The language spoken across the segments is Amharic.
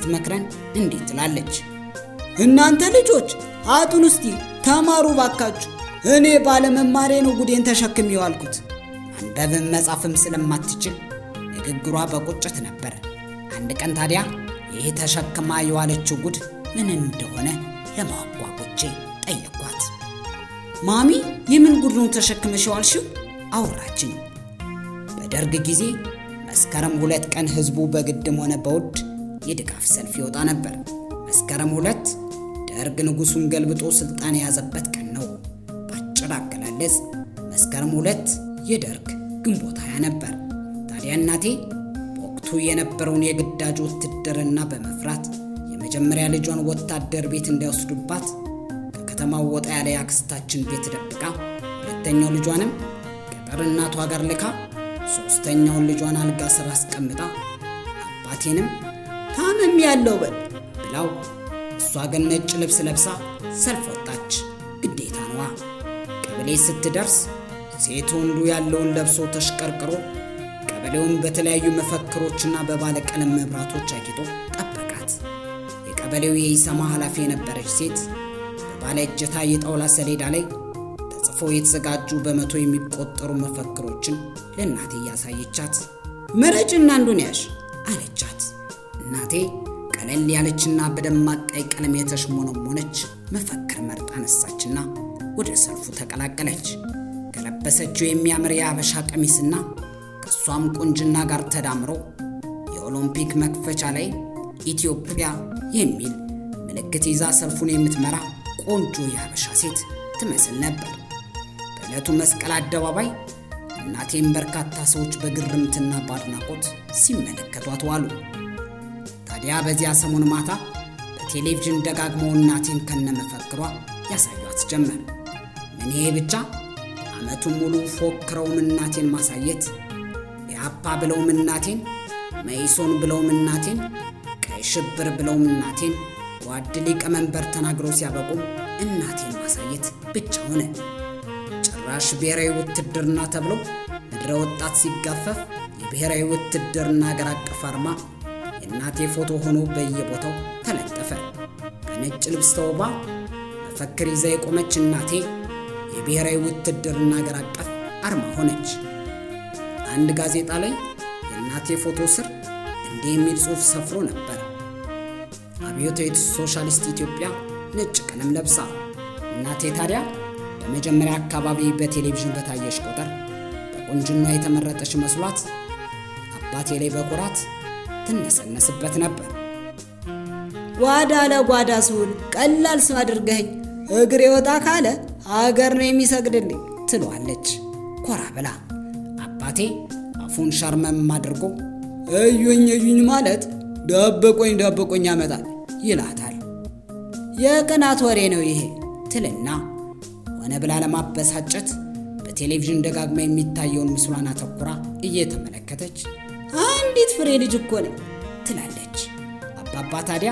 ስትመክረን እንዲህ ትላለች። እናንተ ልጆች አጡን እስቲ ተማሩ ባካችሁ። እኔ ባለመማሬ ነው ጉዴን ተሸክም የዋልኩት። ማንበብም መጻፍም ስለማትችል ንግግሯ በቁጭት ነበር። አንድ ቀን ታዲያ ይህ ተሸክማ የዋለችው ጉድ ምን እንደሆነ ለማወቅ ጓጉቼ ጠየኳት። ማሚ የምን ጉድ ነው ተሸክመሽ የዋልሽው? አወራችኝ። በደርግ ጊዜ መስከረም ሁለት ቀን ህዝቡ በግድም ሆነ በውድ የድጋፍ ሰልፍ ይወጣ ነበር። መስከረም ሁለት ደርግ ንጉሱን ገልብጦ ስልጣን የያዘበት ቀን ነው። በአጭር አገላለጽ መስከረም ሁለት የደርግ ግንቦት ሃያ ነበር። ታዲያ እናቴ በወቅቱ የነበረውን የግዳጅ ውትድርና በመፍራት የመጀመሪያ ልጇን ወታደር ቤት እንዳይወስዱባት ከከተማው ወጣ ያለ የአክስታችን ቤት ደብቃ ሁለተኛው ልጇንም ገጠር እናቷ ጋር ልካ ሶስተኛውን ልጇን አልጋ ስር አስቀምጣ አባቴንም ታመም ያለው በል ብላው እሷ ግን ነጭ ልብስ ለብሳ ሰልፍ ወጣች። ግዴታ ነዋ። ቀበሌ ስትደርስ ሴት ወንዱ ያለውን ለብሶ ተሽቀርቅሮ ቀበሌውን በተለያዩ መፈክሮችና በባለቀለም መብራቶች አጊጦ ጠበቃት። የቀበሌው የኢሰማ ኃላፊ የነበረች ሴት በባለ እጀታ የጣውላ ሰሌዳ ላይ ተጽፎ የተዘጋጁ በመቶ የሚቆጠሩ መፈክሮችን ለእናቴ እያሳየቻት ምረጭና አንዱን ያዥ አለቻት። እናቴ ቀለል ያለችና በደማቅ ቀይ ቀለም የተሽሞነሞነች መፈክር መርጣ አነሳችና ወደ ሰልፉ ተቀላቀለች። ከለበሰችው የሚያምር የአበሻ ቀሚስና ከእሷም ቁንጅና ጋር ተዳምሮ የኦሎምፒክ መክፈቻ ላይ ኢትዮጵያ የሚል ምልክት ይዛ ሰልፉን የምትመራ ቆንጆ የአበሻ ሴት ትመስል ነበር። በዕለቱ መስቀል አደባባይ እናቴን በርካታ ሰዎች በግርምትና በአድናቆት ሲመለከቷት ዋሉ። ታዲያ በዚያ ሰሞን ማታ በቴሌቪዥን ደጋግመው እናቴን ከነመፈክሯ ያሳዩት ጀመር። ምን ይሄ ብቻ ዓመቱን ሙሉ ፎክረውም እናቴን ማሳየት፣ ኢህአፓ ብለውም እናቴን፣ መኢሶን ብለውም እናቴን፣ ቀይ ሽብር ብለውም እናቴን፣ ጓድ ሊቀመንበር ተናግረው ሲያበቁም እናቴን ማሳየት ብቻ ሆነ። ጭራሽ ብሔራዊ ውትድርና ተብሎ ምድረ ወጣት ሲጋፈፍ የብሔራዊ ውትድርና አገር አቀፍ አርማ የእናቴ ፎቶ ሆኖ በየቦታው ተለጠፈ። በነጭ ልብስ ተውባ መፈክር ይዛ የቆመች እናቴ የብሔራዊ ውትድርና አገር አቀፍ አርማ ሆነች። አንድ ጋዜጣ ላይ የእናቴ ፎቶ ስር እንዲህ የሚል ጽሑፍ ሰፍሮ ነበር። አብዮታዊት ሶሻሊስት ኢትዮጵያ ነጭ ቀለም ለብሳ። እናቴ ታዲያ በመጀመሪያ አካባቢ በቴሌቪዥን በታየች ቁጥር በቁንጅና የተመረጠች መስሏት አባቴ ላይ በኩራት ትነሰነስበት ነበር። ጓዳ ለጓዳ ስውል ቀላል ሰው አድርገኝ እግሬ ወጣ ካለ አገር ነው የሚሰግድልኝ ትለዋለች ኮራ ብላ። አባቴ አፉን ሸርመም አድርጎ እዩኝ እዩኝ ማለት ደብቆኝ ደብቆኝ ያመጣል ይላታል። የቅናት ወሬ ነው ይሄ ትልና ሆነ ብላ ለማበሳጨት በቴሌቪዥን ደጋግማ የሚታየውን ምስሏን አተኩራ እየተመለከተች አንዲት ፍሬ ልጅ እኮ ነኝ ትላለች። አባባ ታዲያ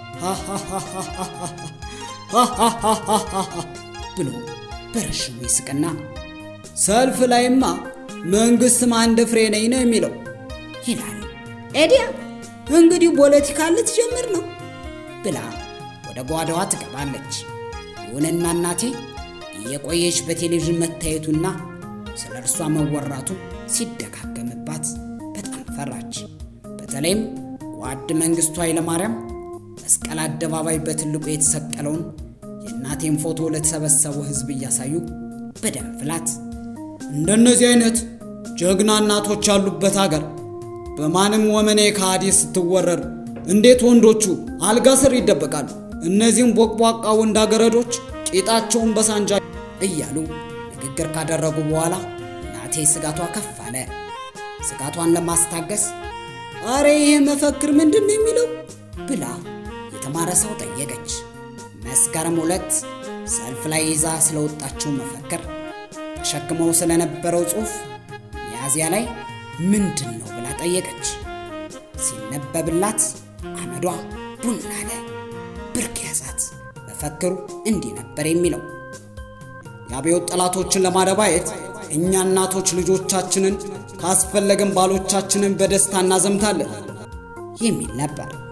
ብሎ በረሽሙ ይስቅና ሰልፍ ላይማ መንግስትም አንድ ፍሬ ነኝ ነው የሚለው ይላል። ኤዲያ እንግዲህ ፖለቲካ ልትጀምር ነው ብላ ወደ ጓዳዋ ትገባለች። ይሁንና እናቴ እየቆየች በቴሌቪዥን መታየቱና ስለ እርሷ መወራቱ ሲደጋገምባት በጣም ፈራች። በተለይም ጓድ መንግስቱ ኃይለማርያም መስቀል አደባባይ በትልቁ የተሰቀለውን የእናቴን ፎቶ ለተሰበሰበው ሕዝብ እያሳዩ በደም ፍላት እንደነዚህ አይነት ጀግና እናቶች ያሉበት አገር በማንም ወመኔ ከሃዲ ስትወረር እንዴት ወንዶቹ አልጋ ስር ይደበቃሉ? እነዚህም ቦቅቧቃ ወንዳገረዶች ቂጣቸውን በሳንጃ እያሉ ንግግር ካደረጉ በኋላ እናቴ ስጋቷ ከፍ አለ። ስጋቷን ለማስታገስ አረ ይሄ መፈክር ምንድን ነው የሚለው ብላ የተማረ ሰው ጠየቀች። መስከረም ሁለት ሰልፍ ላይ ይዛ ስለወጣችው መፈክር ተሸክመው ስለነበረው ጽሑፍ ሚያዝያ ላይ ምንድን ነው ብላ ጠየቀች። ሲነበብላት አመዷ ቡን አለ። ብርክ ያዛት። መፈክሩ እንዲህ ነበር የሚለው የአብዮት ጠላቶችን ለማደባየት እኛ እናቶች ልጆቻችንን ካስፈለግን ባሎቻችንን በደስታ እናዘምታለን የሚል ነበር።